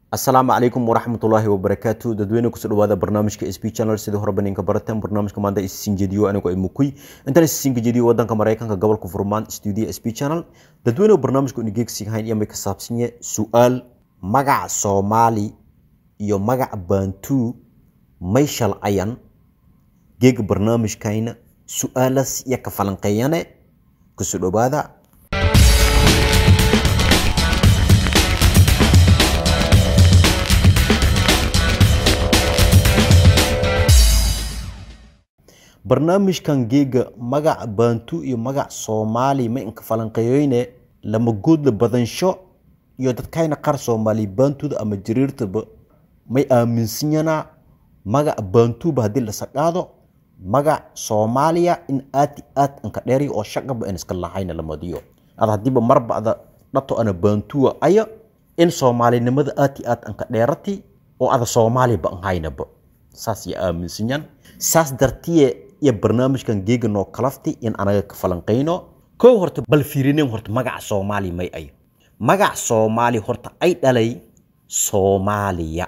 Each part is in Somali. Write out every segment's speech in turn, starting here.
asalaamu calaykum waraxmatullaahi wabarakaatu dadweyne kusoo dhawaada barnaamijka sb channel sidii horeba ninka barateen barnaamijka maanta isisinjediyo anigu ay mukuy intaan isisinjediyo wadanka maraykanka gobolka furmaan studio sb channel dadweyne barnaamijka unigeegsigahayn iyo may ka saabsanye su-aal magaca soomaali iyo magaca bantu may shalcayan geega barnaamijkayna su-aalaas iyo ka falanqeeyane kusoo dhawaada barnaamijkan geega magaca bantu iyo magaca soomaali ma inka falanqeeyoyne lama goodla badansho iyo dadkayna qaar soomaali bantuda ama jiriirtaba may aaminsanyanaa magaca bantuba haddii la saqaado magac soomaaliya in aad aad anka dheeri oo shaqaba aan iska lahayna lamadiyo ada haddiiba marba ada dhato ana bantuwa aya in soomaalinimada aad aad anka dheerati oo ada soomaaliba an haynaba saas ya aaminsanyan saas dartiye iyo barnaamijkan geega noo kalafti in anaga ka falanqayno kow horta bal fiirinen horta magaca soomaali may ay magac soomaali horta ay dhalay soomaaliya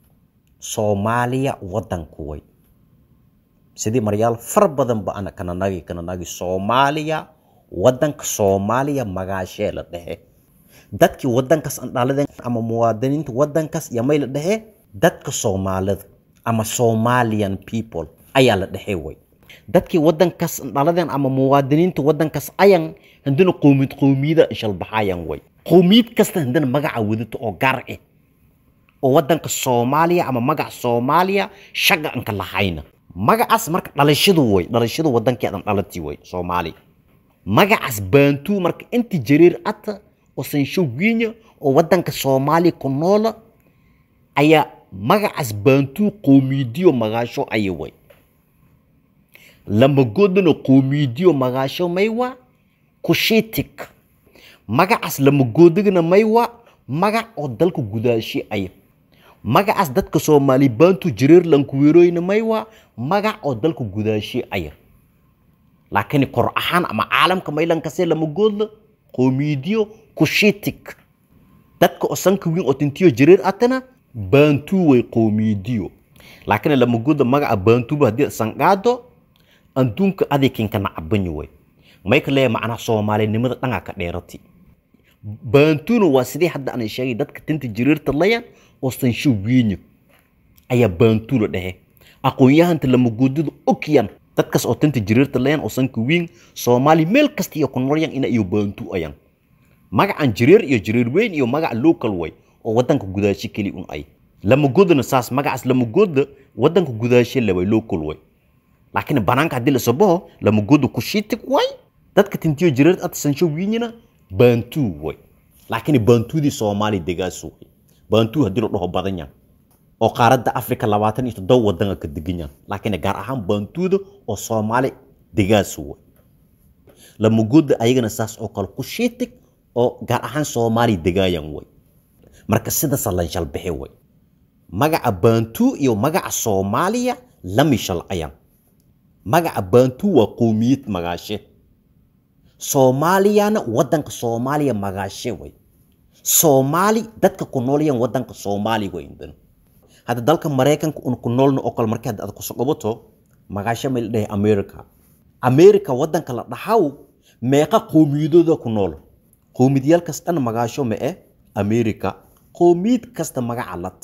soomaaliya wadanku way sidii maryaal far badan ba ana kananagi kananagi soomaaliya wadanka soomaaliya magaashee la dhehe dadkii wadankaas an dhaladeen ama muwaadiniinta wadankaas iyo may la dhehe dadka soomaalida ama somalian people ayaa la dhexe way dadkii wadankaas dhaladeen ama muwaadiniinta wadankaas ayan handana qowmiyad qowmiyada shalbaxayan way qowmiyad kasta handana magaca wadato oo gaar ah oo wadanka soomaaliya ama magaca soomaaliya shaga anka lahayna magacaas marka dhalashadu way dhalashadu wadankeedan dhalatii way soomaali magacaas baantu marka inti jariir ata oo sanshowiinya oo wadanka soomaaliya ku noola ayaa magacaas baantuu qowmiidiyo magaasho aya way lamagoodana qowmiidiyo magaasho maywa kushitik magacaas lamagoodagana maywa magac oo dalka gudaashi aya magacaas dadka soomaali baantu jireer lankuweeroyna maywa magac oo dalka gudaashi aya laakiin kor ahaan ama caalamka maylankasee lamagoodla qowmiidiyo kushitik dadka oo sanka wiin oo tintiyo jireer atana bantu way qowmiidiyo laakiin lamagoda magaca bantuba haddii sanqaado adduunka adaykinka nacabanyi way may ka leeyahay macnaha soomaalinimada dhangaa ka dheerati bantuna waa sidii hadda aan sheegay dadka tinta jiriirta laya oo sansho wiinya ayaa bantu la dhehe aqoon-yahanta lamagoodada ogyan dadkaas oo tinta jiriirta layan oo sanka wiin soomaali meel kasta iyo ku noolyan ina iyo bantu ayan magacan jiriir iyo jiriir weyn iyo magaca local way oo wadanka gudaashi keli un ay lamagoodana saas magacaas lamagooda wadanka gudaashe leway local way laakiin banaanka haddii la sabaho lamagooda kushitik way dadka tintiyo jireed ad sansho wiinyina bantu way laakiin bantudii soomaali degaas way bantu haddii la dhaho badan yan oo qaaradda africa labaatan iyo toddoba wadan ka degan yan laakiin gaar ahaan bantuda oo soomaali degaas way lamagooda ayagana saas oo kale kushitik oo gaar ahaan soomaali degaayan way marka sidaasa lan shalbixi way magaca bantu iyo magaca soomaaliya lami shalcayan magaca bantu waa qowmiyad magaashe soomaaliyana wadanka soomaaliya magaashe way soomaali dadka ku noolyan wadanka soomaali way indan hadda dalka maraykanka un ku noolna oo kale markii hadda aad kusoo qabato magaashe may la dhahay america america wadanka la dhahaw meeqa qowmiyadooda ku nool qowmiyadyaalkaas dhan magaasho ma eh america qowmiyad kasta magaca lad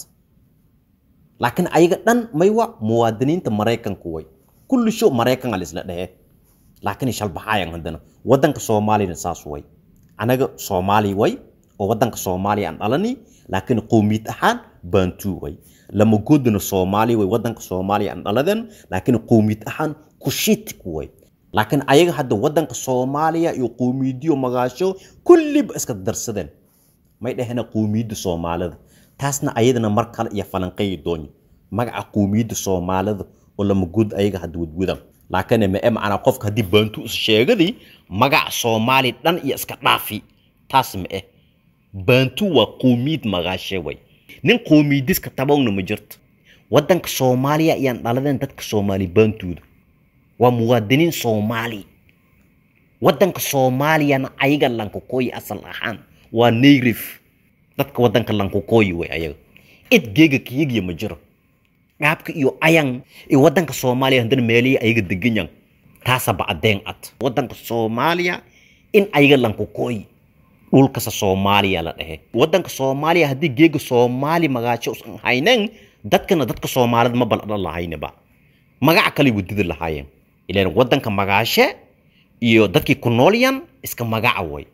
laakiin ayaga dhan maywa muwaadiniinta maraykanku way kulli sho maraykan alisla dhehe laakiin shalbaxaayan haddana wadanka soomaaliyana saas way anaga soomaali way oo wadanka soomaaliya aan dhalani laakiin qowmiyad ahaan bantu way lamagoodana soomaali way wadanka soomaaliya aan dhaladen laakiin qowmiyad ahaan kushitik way laakiin ayaga hadda wadanka soomaaliya iyo qowmiyadiyo magaasho kulliba iska darsadeen may dhahena qowmiyadda soomaalida taasna ayadana mar kale iyo falanqeyi doonyo magaca qowmiyadda soomaalida oo lamagood ayaga hadda wadwadaan laakiin ma e macnaa qofka haddii bantu is sheegadii magaca soomaali dhan iyo iska dhaafi taas ma eh bantu waa qowmiyad magaashe way nin qowmiyadiska tabowna ma jirto wadanka soomaaliya ayaan dhaladeen dadka soomaali bantuuda waa muwaadiniin soomaali wadanka soomaaliyana ayaga lankukooyi asal ahaan waa nayrif dadka wadanka lankukooyi way ayaga cid geega kiyigya ma jiro qaabka iyo ayan iyo wadanka soomaaliya haddana meelihii ayaga deganyan taasaba addeen ad wadanka soomaaliya in ayaga lankukooy dhulkasa soomaaliya la dhehe wadanka soomaaliya haddii geega soomaali magaajo usan haynen dadkana dadka soomaalida ma baladhan lahaynaba magaca kale wadida lahaayeen ilaan wadanka magaashe iyo dadkii ku noolyan iska magaca way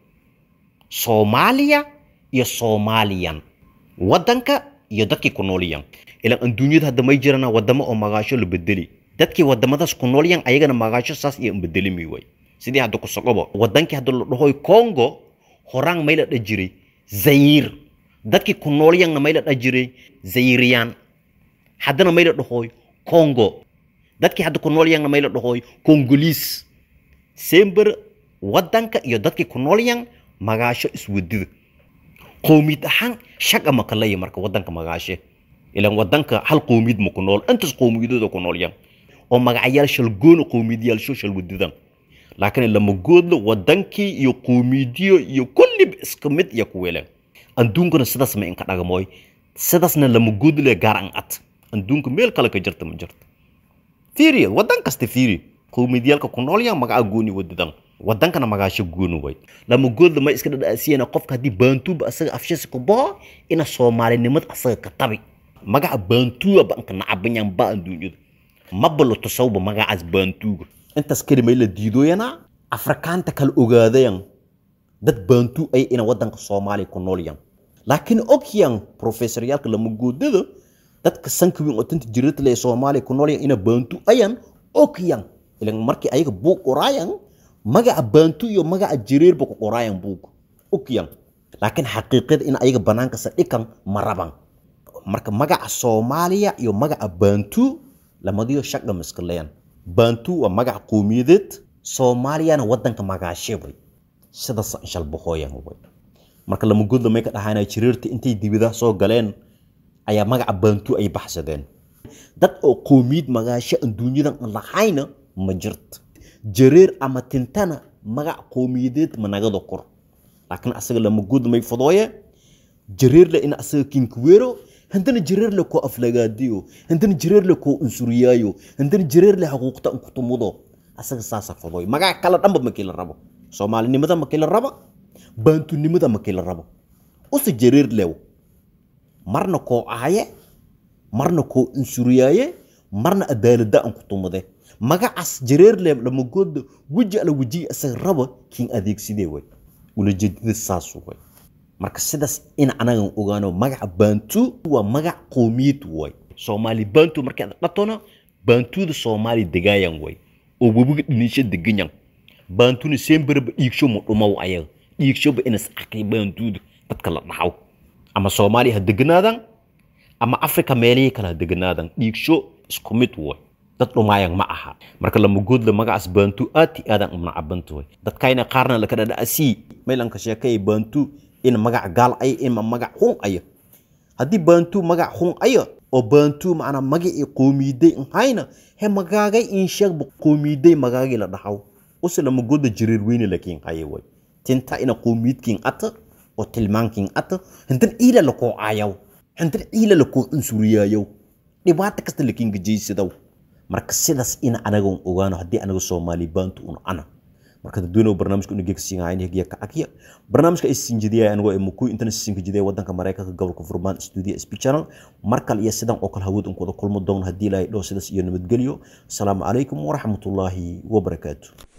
soomaaliya iyo soomaaliyan wadanka iyo dadkii ku noolyan ilaan adduunyada hadda may jirana wadamo oo magaasho la bedeli dadkii wadamadaas ku noolyan ayagana magaasho saas iyo bedelimi way sidii hadda ku socobo wadankii hadda la dhahoy congo horaan may la dha jiray zayir dadkii ku noolyanna may la dha jiray zayiriyaan haddana may la dhahoy congo dadkii hadda ku noolyanna may la dhahoy congoliis sember wadanka iyo dadkii ku noolyan magaasho iswadida qowmiyad ahaan shaqa ma kalaya marka wadanka magaashe ilaan wadanka hal qowmiyad ma ku nool intaas qowmiyadooda ku noolyan oo magacyaal shalgoona qowmiyadyaalsho shalwadidan laakiin lama goodlo wadankii iyo qowmiyadiyo iyo kulliba iska mid iyo ku weleen adduunkana sidaas ma inka dhagamoy sidaasna lama goodle gaar an ad adduunka meel kale ka jirta ma jirta fiiriya wadan kasta fiiri qowmiyadyaalka ku noolyan magaca gooni wadidan wadankana magaasho gooni way lama goodla ma iska dhadhaasiyana qofka haddii baantuuba asaga afshasi ku bao ina soomaalinimad asaga ka tabi magaca baantuuga ba inka nacabanyan ba adduunyada mabalo tusawba magacaas baantuuga intaas kelimay la diidooyana afrikaanta kala ogaadayan dad baantuu ay ina wadanka soomaaliya ku noolyan laakiin ogyan professoryaalka lama goodada dadka sanka weyn oo tanta jirata lee soomaaliya ku noolyan ina baantuu ayan ogyan ilan markii ayaga buug qoraayan magaca baantu iyo magaca jireerba ku qoraayan buug ogyan laakiin xaqiiqada in ayaga bannaankasa dhikan ma raban marka magaca soomaaliya iyo magaca baantu lamadiyo shaqa miskaleyan baantu waa magaca qowmiyadeed soomaaliyana wadanka magaashe way sidaas shalbahooyan way marka lama godla may ka dhahaana jireerta intay dibida soo galeen ayaa magaca baantu ay baxsadeen dad oo qowmiyad magaasho adduunyadan aan lahayna ma jirto jareer ama tintana magac qowmiyadeed managada kor laakiin asaga lama god may fadooye jareerle in asaga kinkuweero haddana jareerle koo aflagaadiyo haddana jareerle koo unsuriyaayo haddana jareerle xuquuqta nkutumudo asaga saasa fadooy magac kala dhanba makii la rabo soomaalinimada makii la rabo baantunimada makii la rabo use jareerlew marna koo ahaye marna koo unsuriyaaye marna adaalada an kutumude magacaas jareerle lamagooda weji ala wejiyi asaga raba kiin adeegsidee way ulajeedada saas way marka sidaas in anagan ogaano magaca baantu waa magac qowmiyad way soomaali baantu markii aad dhatona baantuda soomaali degaayan way oo webiga dhinisho deganyan baantuna semberba dhiigsho ma dhumow ayaga dhiigshoba inas arkay baantuda dadka la dhaxaw ama soomaaliya ha deganaadan ama africa meelihii kale ha deganaadan dhiigsho isku mid way dad dhumaayan ma aha marka lamagoodla magacaas baantu aad i aadan umna cabantu way dadkayna qaarna laka dhadha'asii maylanka sheekaya baantu in magac gaal ay ima magac xun aya haddii baantu magac xun aya oo baantu macnaa magacii qowmiyaday nhayna he magaagay in sheegba qowmiyaday magaagii la dhaxaw use lamagoodla jireer weyne lakiin haya way tinta ina qowmiyadkiin ata oo tilmaankiin ata hintan ciila lakoo aayaw hintan ciila lakoo unsuriyaayow dhibaata kasta lakiin gajaysadaw marka sidaas ina anaga ogaano haddii anaga soomaali baantu un ana marka dadweyne barnaamijka una gegsiinhayn hegiya ka agya barnaamijka ay sinjidiyay anigoo muku intana sinjidiyay wadanka mareykanka gobolka furmaan studio sp channel mar kale iyo sidan oo kale hawad un kuwada kulmo doon haddii ilaahay dhoo sidaas iyo nabadgelyo asalaamu calaykum waraxmatullaahi wabarakaatu